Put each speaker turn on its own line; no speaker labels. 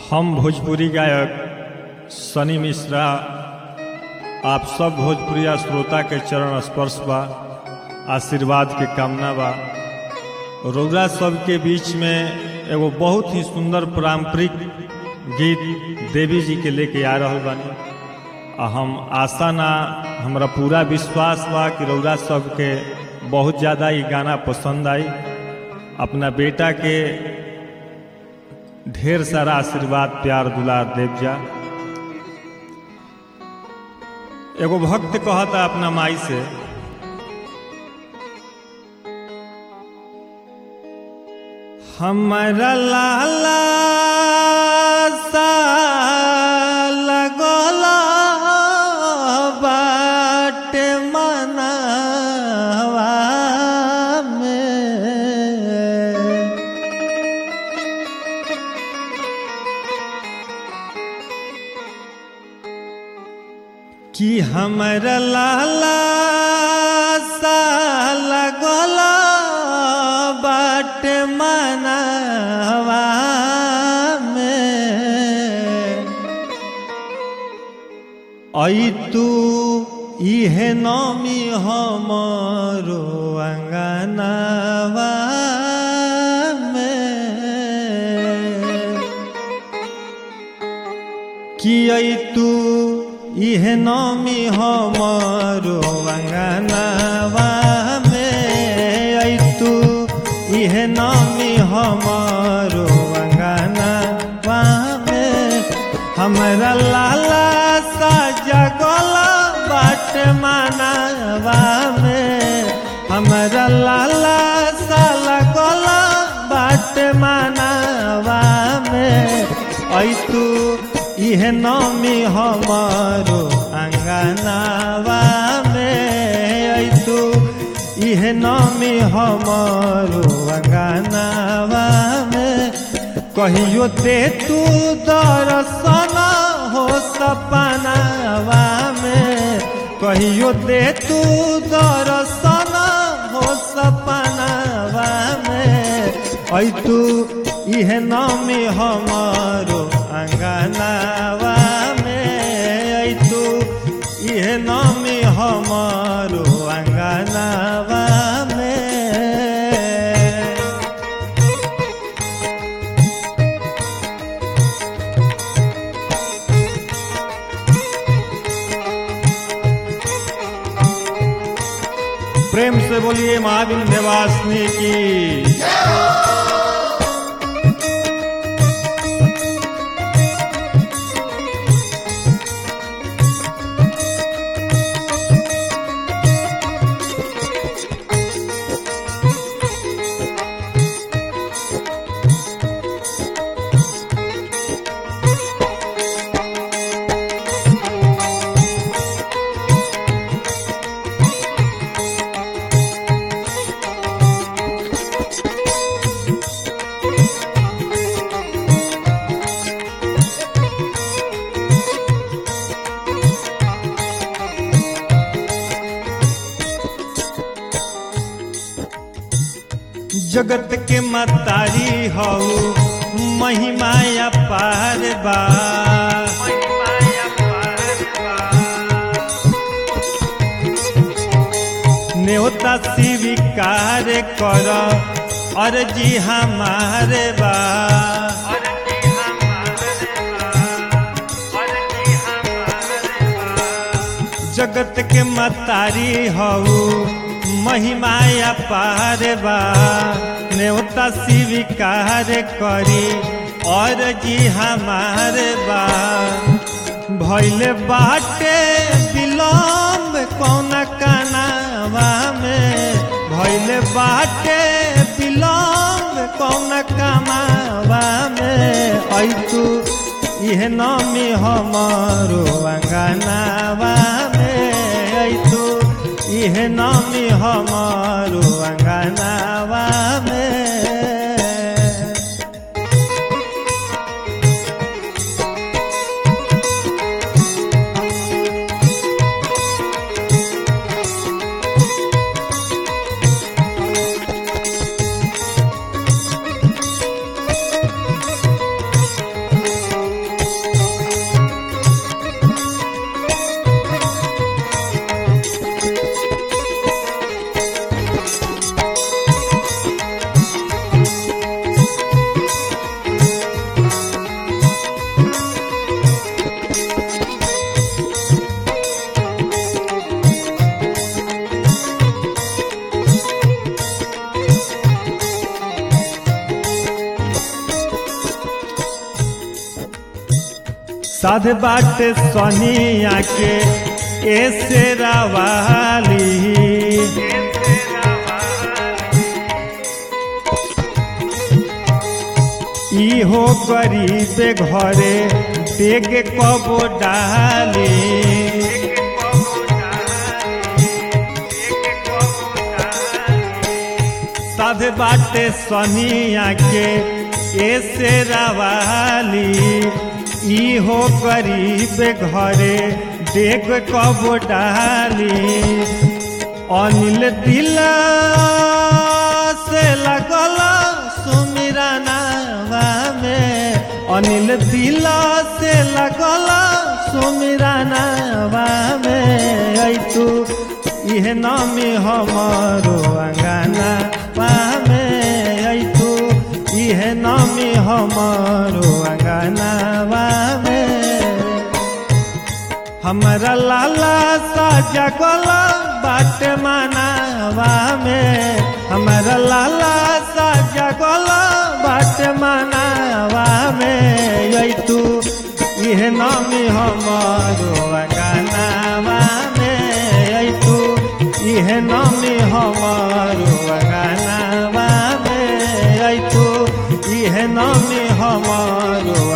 हम भोजपुरी गायक सनी मिश्रा आप सब भोजपुरिया श्रोता के चरण स्पर्श बा आशीर्वाद के कामना बा रौरा सबके बीच में एगो बहुत ही सुंदर पारंपरिक गीत देवी जी के लेके आ रहल बानी आ हम आशा ना हमरा पूरा विश्वास बा कि रौरा सबके बहुत ज़्यादा ये गाना पसंद आई अपना बेटा के ढेर सारा आशीर्वाद प्यार दुलार देव जा एगो भक्त कहता अपना माई से हमारा लाला सा लगला बाटे मनवा में कि हमर लाला साल गोला बाट मनवा में आई तू इहे नमी हमरो अंगनवा में कि आई तू इहे नमी हमरो अंगनवा में आई तू इहे नमी हमरो अंगनवा में हमरा लाला सा जगला बाट मानवा में हमरा लाला सा लगला बाट मानवा में ऐ तू इहे नमी हमारो अंगनावा में ऐ तू इहे नमी हमारो अंगनावा में कहियो दे तू दर्शन हो सपनावा में कहियो दे तू दर्शन हो सपनावा में ऐ तू इहे नमी हमारो अंगनावा में ऐ तू इहे नमी हमारो अंगनावा में प्रेम से बोलिए महावीर निवासनी की जगत के मतारी हऊ महिमाया पार बा न्योता स्वीकार कर अर्जी हमारे बा जगत के मतारी हऊ महिमाया पार बा न्योता स्वीकार करी और जी हमारे बा भैल बाटे विलम्ब कौन कनावा में भैल बाटे विलम्ब कौन कमावा में ऐ तू इहे नमी हमारो अंगनावा में ऐ तू इहे नमी हमारो अंगनावा में साध बाटे सोनिया के ऐसे रवाली इहो गरीब घरे देख कबो डाली साध बाटे सोनिया के ऐसे रवाली इहो गरीब घरे देख कबो डाली अनिल दिल से लगल सुमिरा नावा में अनिल दिल से लगल सुमिरा नावा में ऐ तू इह नामी हमारो अंगाना पामे ऐ तू इह नामी हमारो अंगाना पामे हमरा लाला सा जगल बाट मनावा में हमरा लाला सा जगल बाट मनावा में यही तू इह नामी हमारो गानावा में यही तू इह नामी हमारो गानावा में यही तू इह नामी हमारो